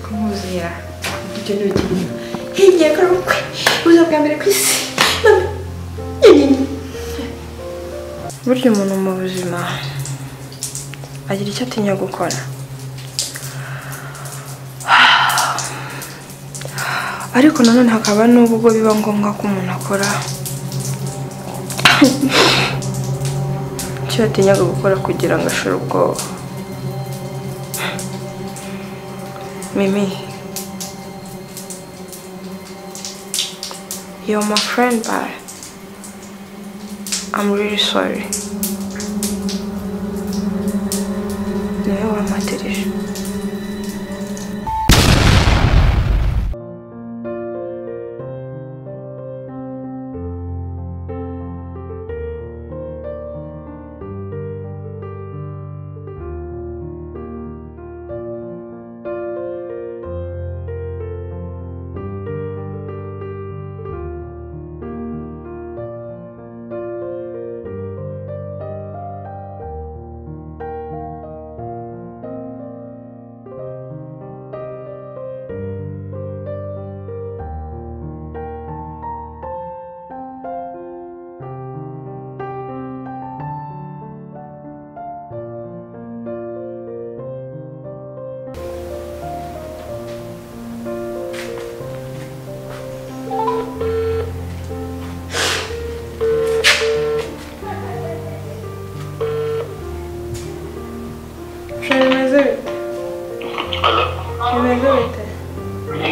bamubwira ibyo ni ibintu hirya ko ari ubukwe buza bwa mbere ku isi burya umuntu mu buzima agira icyo atinya gukora ariko nanone hakaba n'ubwo biba ngombwa ko umuntu akora icyo yatinyaga gukora kugira ngo ashore ubwoba mimi yo my friend but I'm really sorry niwe wampatirije bimeze bite bimeze bite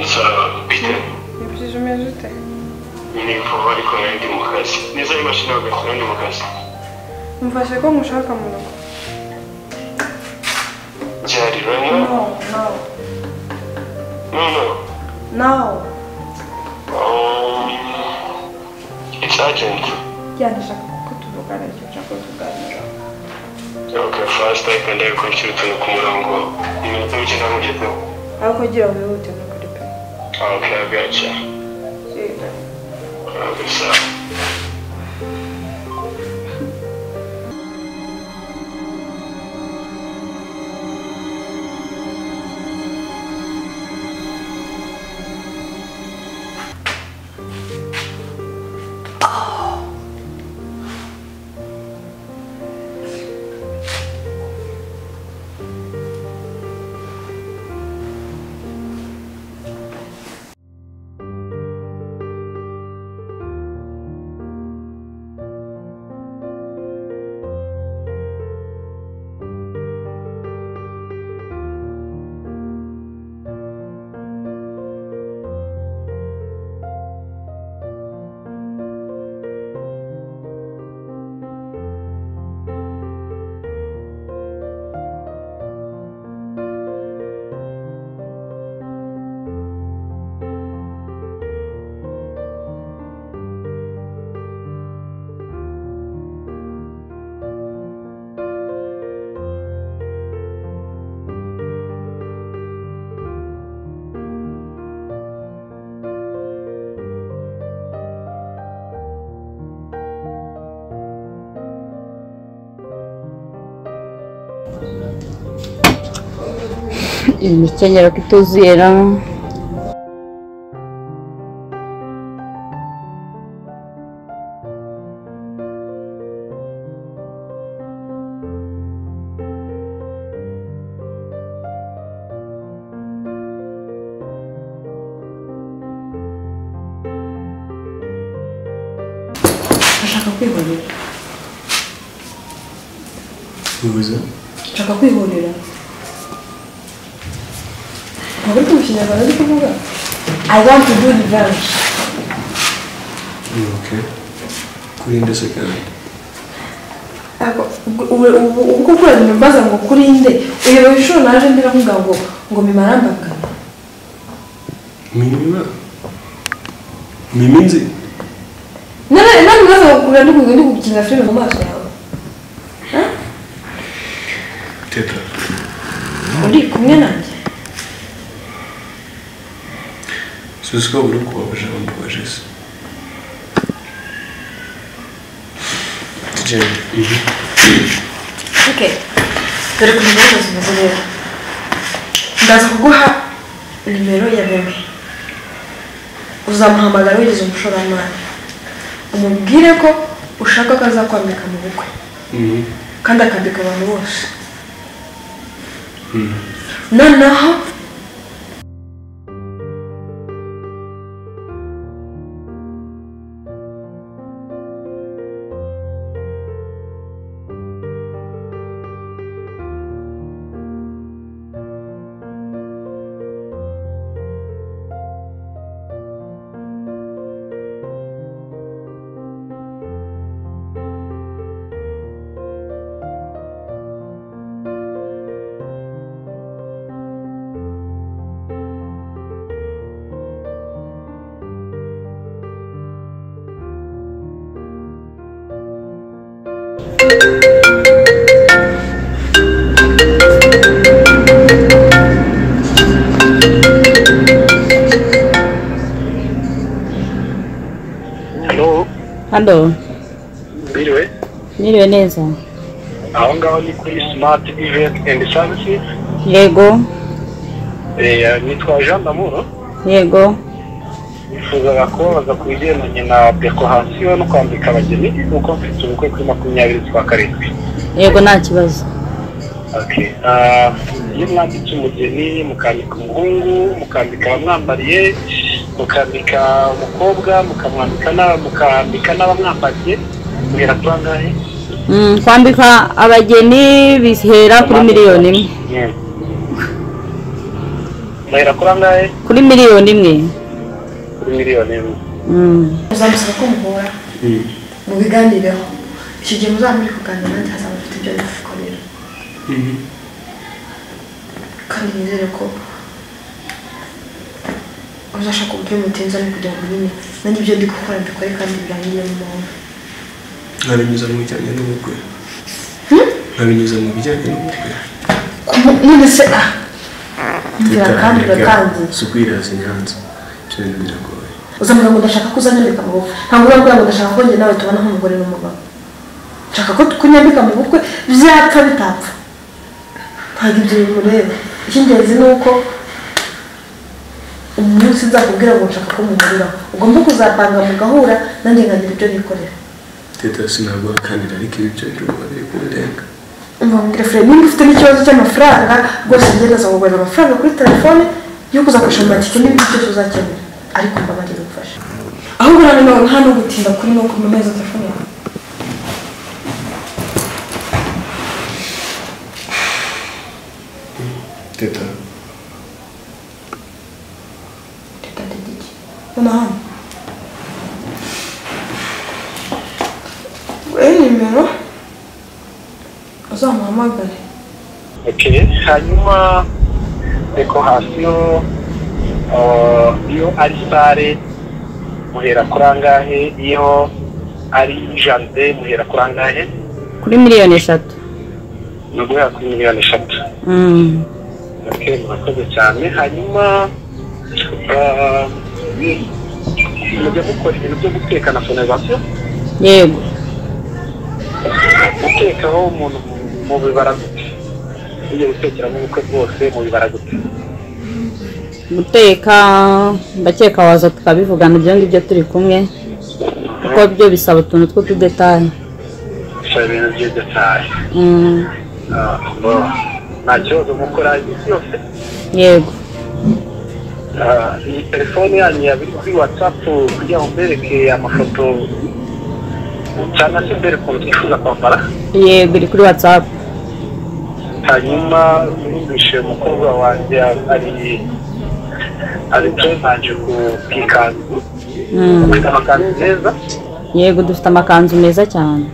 Inshallah, bite ibyo bimeze bite ni vuba ariko nari mu kazi neza y'imashini hagati nari mu kazi mfashe ko mushaka mu rugo byari rero no no no no no um, it's urgent ya ndashaka ko tuvugana icyo nshaka kuganira okay fast I can I kwishyura utuntu ku murongo iminota mike ndamugezeho aho kugira ngo wihute no kuri pe okay I got you okay sawa imikenyero ko ituzuye no ndashaka kwihorera bibuze ndashaka kwihorera ntabwo uri kumushinyarwanda ari kuvuga i want to do revenge okay kurinde se kandi Ako, ubwo- ubwo- ubwo- ubwo ukora ibintu mbaza ngo kurinde uyoboye inshuro naje ndiravuga ngo ngo mimarambagana mimima mimi nzi none none mbaza ngo kurira ndikugira ndikugukinira filime mu maso yawe teta uri kumwe nanjye suzi ko buri kubabaje bambabaje se tugende ibi ok dore kugira ngo nzaza kuguha nimero ya bebe uzamuhamagara wigeze umushoramari umubwire ko ushaka ko azakwambika mu bukwe Mhm. kandi akambika abantu bose noneho hano hano biriwe niriwe neza aho ngaho ni kuri simati iventi endi savisi yego nitwa jean damuro yego nifuzaga kubabaza ku bigendanye na dekorasiyo no kwambika abageni kuko mfite ubukwe kuri makumyabiri z'ukwa karindwi yego nta kibazo Okay. Ah, iyo mwambitse umugeni mukambika umuhungu mukambika abamwambariye mukambika umukobwa mukamwambika na- mukambika n'abamwambariye mugera kuri angahe Mm, kwambika abageni bihera kuri miliyoni imwe Mm. muhera kuri angahe kuri miliyoni imwe kuri miliyoni imwe Mm, uzamusaba ko muhura mubiganireho icyo gihe muzaba muri kuganira nanjye hazaba afite ibyo ari kubikorera kandi nizere ko uzashaka uburyo mutinza no kugira ngo nyine nanjye ibyo ndi gukora mbikore kandi birangiye mu mahoro nkabinyuza mu bijyanye n'ubukwe nkabinyuza mu bijyanye n'ubukwe Kumu- none se ah ngira kandi uratangiye si ukwiraza inyanza ibyo bintu biragoye uzambwira ngo ndashaka ko uzanyambika mu bukwe ntabwo uzambwira ngo ndashaka ko njye nawe tubana nk'umugore n'umugabo nshaka ko kunyambika mu bukwe byapfa bitapfa ntabwo ibyo bimureba icy'ingenzi ni uko umunsi nzakubwira ngo nshaka ko muhuriraho ugomba kuzapanga mugahura nanjye nkagira ibyo nikorera teta sinaguhakanira ariko ibi byo byuma biri kundenga mbabwira fure niba ufite n'ikibazo cy'amafaranga rwose gereza ngo ubona amafaranga kuri telefone yo kuzakoresha mu matike n'ibindi byose uzakenera ariko mbabarira ubufasha ahubwo rero nawe nta no gutinda kuri no kumameza telefone yawe teta Reka ndebe iki. Hano hano. Nguhe nimero uzamuhamagare Okay. hanyuma dekorasiyo ah, iyo ari sare muhera kuri angahe iyo ari jaride muhera kuri angahe kuri miliyoni eshatu ni uguhera kuri miliyoni eshatu Mm, okay, murakoze cyane hanyuma ah, ni- mujya mukora ibintu byo guteka na sonizasiyo yego gutekaho umuntu mu bibara gute iyo gutekeramo ubukwe bwose mu bibara gute guteka ndakeka waza tukabivugana ibyo ngibyo turi kumwe kuko byo bisaba utuntu tw'utudetaye gusa ibintu by'idetaye Mm, nta kibazo mukora byose yego iyi telefone yanyu yabiri kuri watsapu kugira ngo mbereke amafoto cyangwa se mbere ukuntu twifuza kwambara yego iri kuri watsapu hanyuma numvise umukobwa wanjye ari ari turebanje ku ikanzu ufite amakanzu meza yego dufite amakanzu meza cyane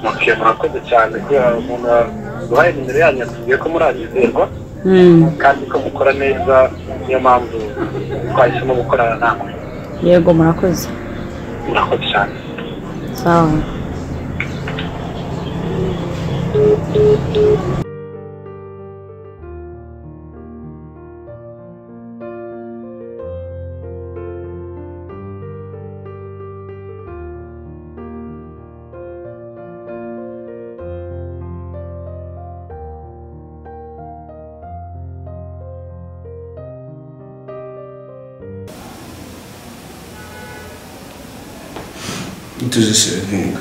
muke murakoze cyane kubera umuntu ubahaye nimero yanyu yatubwiye ko muranizerwa Mm, kandi ko mukora neza niyo mpamvu twahisemo gukorana namwe yego murakoze murakoze cyane sawa tuzisirankunda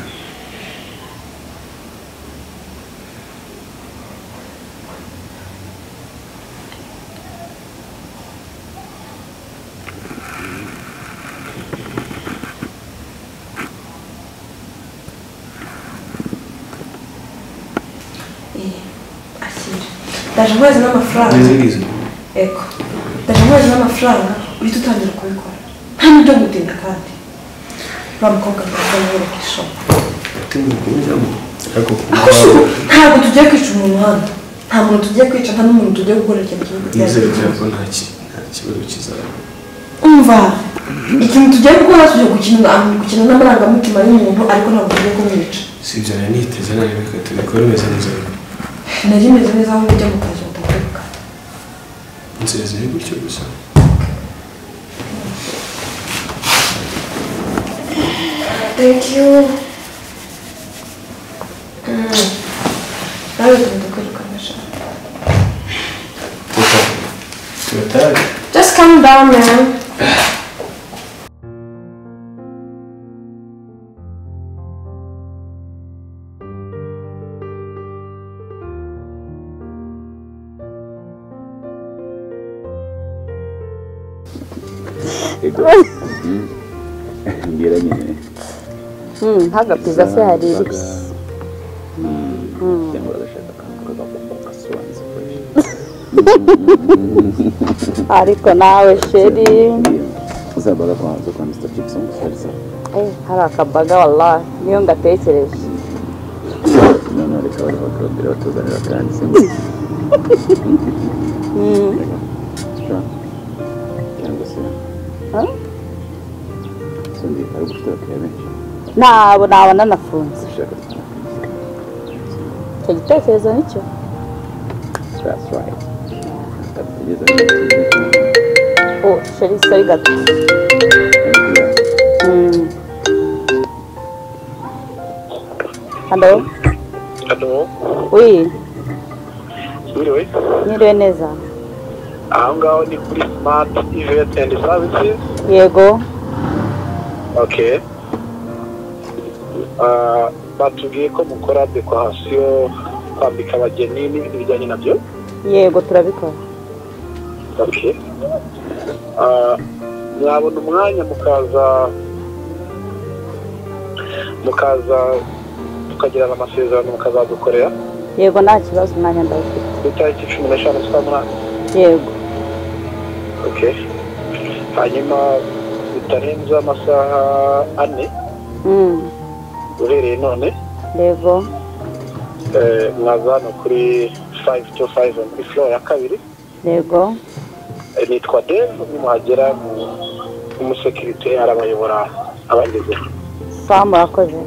akira ndaje amezi n'amafaranga neza eko ndaje amezi n'amafaranga uhita utangira kubikora nta n'ibyo gutinda kandi uriya mukobwa mwiza yamwereka ishoka tubikuramo ariko aho ushobora ntabwo tugiye kwica umuntu hano nta muntu tugiye kwica nta n'umuntu tugiye gukorera ikintu kibi nizere kugira ngo ko nta ki- nta kibazo kizaba umva ikintu tugiye gukora tugiye gukina gukina n'amarangamutima y'umuntu ariko ntabwo tugiye kumwica si ibyo nari niteze nawe reka tubikore umeze neza nari meze neza aho ujya mu kazi utagaruka inzira ziri gutyo gusa thank you Mm. nawe tugomba kwirukana sha tuta turatari just calm down man mbwira nyine hagapiza se hari iriki cyangwa uragashaka akantu kagakoma kasubanza ukoresha ariko nawe sheri uzabaga kwanza kwa mr chipson gusa Eh, hari akabaga wallahi niyo ngatekereje none reka bari bakarondera batuzanira kandi se cyangwa se Ha? sundi ari gufite abakiriya benshi nabo nabona nafunze ushaka gutanga icyo gitekerezo nicyo that's right atabigeza neza oh sheri sori gato Mm. halo hano wi biriwe nyiriwe neza aha ngaho ni kuri smart event and services yego okay Ah, batubwiye ko mukora dekorasiyo kwambika abageni n'ibintu bijyanye nabyo yego turabikora okay Ah, mwabona umwanya mukaza mukaza tukagirana amasezerano mukazadukorera yego nta kibazo umwanya ndawufite ku itariki cumi n'eshanu z'ukwa munani yego okay hanyuma bitarenze amasaha ane Mm. uhereye none yego eh, mwaza hano kuri fayive tu fayive muri folo ya kabiri yego Eh, nitwa dave nimuhagera mu- umusekirite arabayobora abagezeho sawa murakoze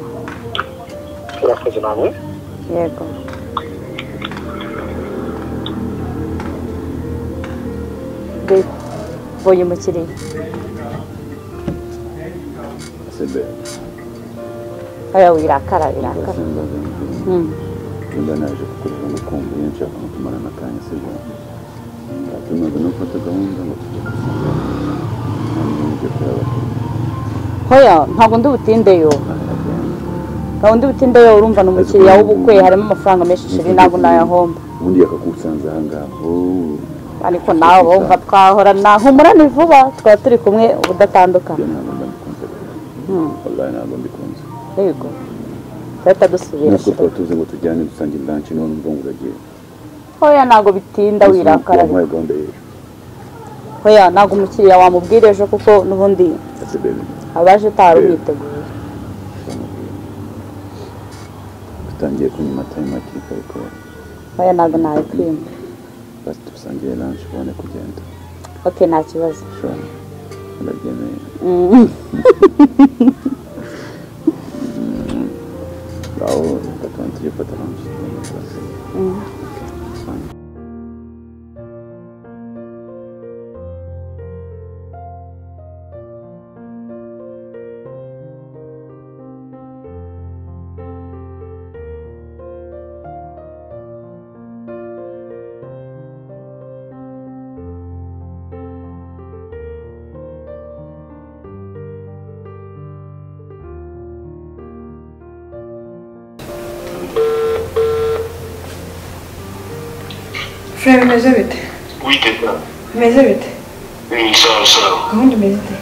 urakoze namwe yego Be- mbonye umukiriya sebe oya wirakara wirakara basembaza Mm. nimba naje kukureba ngo kumva iyo nshaka no kumarana akanya si byo tumaze no gufata gahunda ngo tujye kusanga hanyuma ibyo turabakiriya hoya ntabwo ndi butindeyo ntabwo ndi butindeyo urumva ni umukiriya w'ubukwe harimo amafaranga menshi shiri ntabwo nayahomba ubundi yakagusanze aha ngaho ariko nawe wumva twahorana humurane vuba twaba turi kumwe ibyo udatandukana ntabwo mbandikunze wallahi ntabwo mbikunze yego turahita dusubira nubwo shira tuba tuzi ngo tujyane dusange branch niba numva ngo uragiye hoya ntabwo bitinda wirakara wampaye gahunda y'ejo hoya ntabwo umukiriya wamubwira ejo kuko n'ubundi ese bebe abaje utari umwiteguye dutangiye kunywa amata y'amakika ariko hoya ntabwo nabikwima basi dusangire lunch ubone kugenda ok nta kibazo ushobora urabyemeye Mm. aho reka tubanze tujye gufata lunch tubone ikibazo. furere bimeze bite witega bimeze bite sawa sawa gahunda imeze ite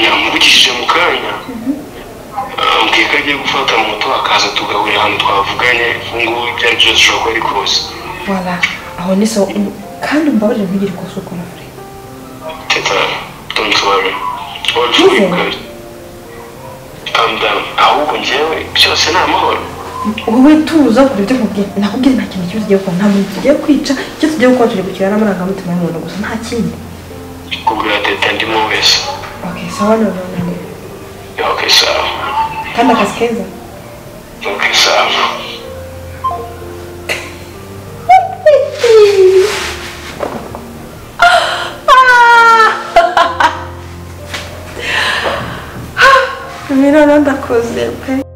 yamuvugishije mu kanya ambwiye ko agiye gufata moto akaza tugahurira ahantu twavuganye ubungubu ibyo ari byo byose ushobora kuba ari kose wala aho ni sawa kandi umbabarire ntugire ikosa ukora furere teta don't worry all for you good calm down ahubwo njyewe byose ni amahoro wowe tuza kure ibyo nkubwira nakubwira nta kintu kibi tugiye gukora nta muntu tugiye kwica icyo tugiye gukora turi gukina n'amarangamutima y'umuntu gusa nta kindi kubwira teta ndimo wese ok sawa none ok sawa kandi akazi keza ok sawa Mira, no andas con siempre.